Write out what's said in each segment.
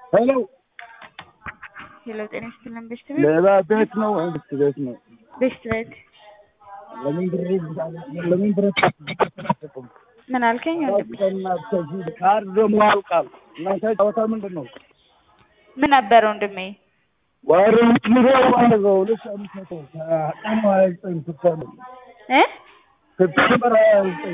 ሄሎ ሄሎ ጤና ይስጥልን ቤስት ቤት ሌላ ቤት ነው ወይም ቤት ቤት ነው? ቤስት ቤት ለምን ብር ለምን ብር ምን አልከኝ ወንድሜ? ካርድ ደግሞ ያልቃል። እናንተ ጨዋታ ምንድን ነው? ምን ነበር ወንድሜ? ወር ምትምሮ ማለት ነው። ሁለት ሺህ አምስት መቶ ቀኑ ሀያ ዘጠኝ ሴፕቴምበር እ ሴፕቴምበር ሀያ ዘጠኝ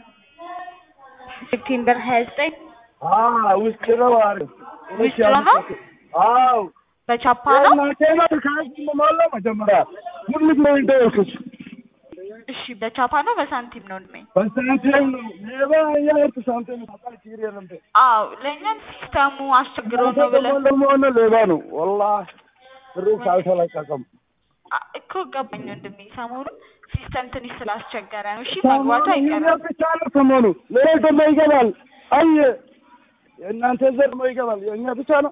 ሴፕቴምበር ሀያ ዘጠኝ ውስጥ ነው አሪፍ ውስጥ ነው? አዎ በቻፓ ነው? እናቴና ካርድ መሞላ መጀመሪያ ሁሉ ነው እንደወልኩት እሺ በቻፓ ነው በሳንቲም ነው ወንድሜ? በሳንቲም ነው ሌባ የእርት ሳንቲም ታውቃል ችግር የለም አዎ ለእኛም ሲስተሙ አስቸግሮ ነው ብለን ደግሞ ሆነ ሌባ ነው ወላሂ ብሩ ካልተለቀቀም አ- እኮ ገባኝ ወንድሜ። ሰሞኑን ሲስተም ትንሽ ስላስቸገረ ነው። እሺ መግባቱ አይቀርም። ብቻ ነው ሰሞኑ ሌላ ደግሞ ይገባል አይ የእናንተ ዘር ነው ይገባል የእኛ ብቻ ነው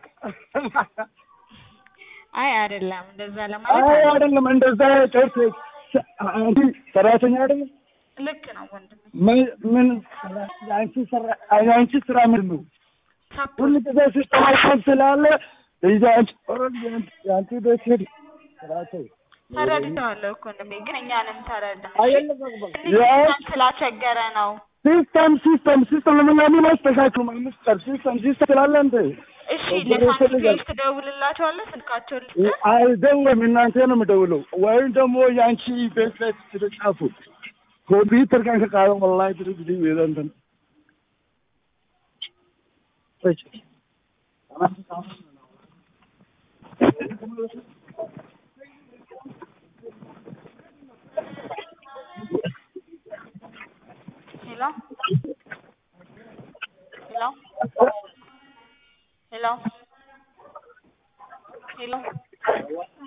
አይ አይደለም፣ እንደዛ ለማለት አይ አይደለም። አይደለም እንደዛ ጨርስ አንቺ ሰራተኛ አይደለም ልክ ነው ወንድሜ። ምን ምን የአንቺ ስራ የአንቺ ስራ ምንድን ነው ሳፖርት ሁሉ ጊዜ ሲስተማሽን ስላለ እዛ አንቺ ኦልሬዲ የአንቺ ቤት ሄድ ስራቸው ተረድተዋለሁ እኮ ወንድሜ፣ ግን እኛንም ተረዳ። አይደለም ሲስተም ስላስቸገረ ነው። ሲስተም ሲስተም ሲስተም ለምን አስተካክሉ ሚስተር ሲስተም ሲስተም ስላለ እንደ እሺ ለሳንቲም ትደውልላቸዋለህ? ስልካቸውን ልስጥህ? አይደለም እናንተ ነው የምደውለው ወይም ደግሞ የአንቺ ቤት ላይ ትጻፉ ኮምፒውተር ጋር ከቃለ ወላሂ ድርጅት ይዘንተን ሄሎ ሄሎ ሄሎ ሄሎ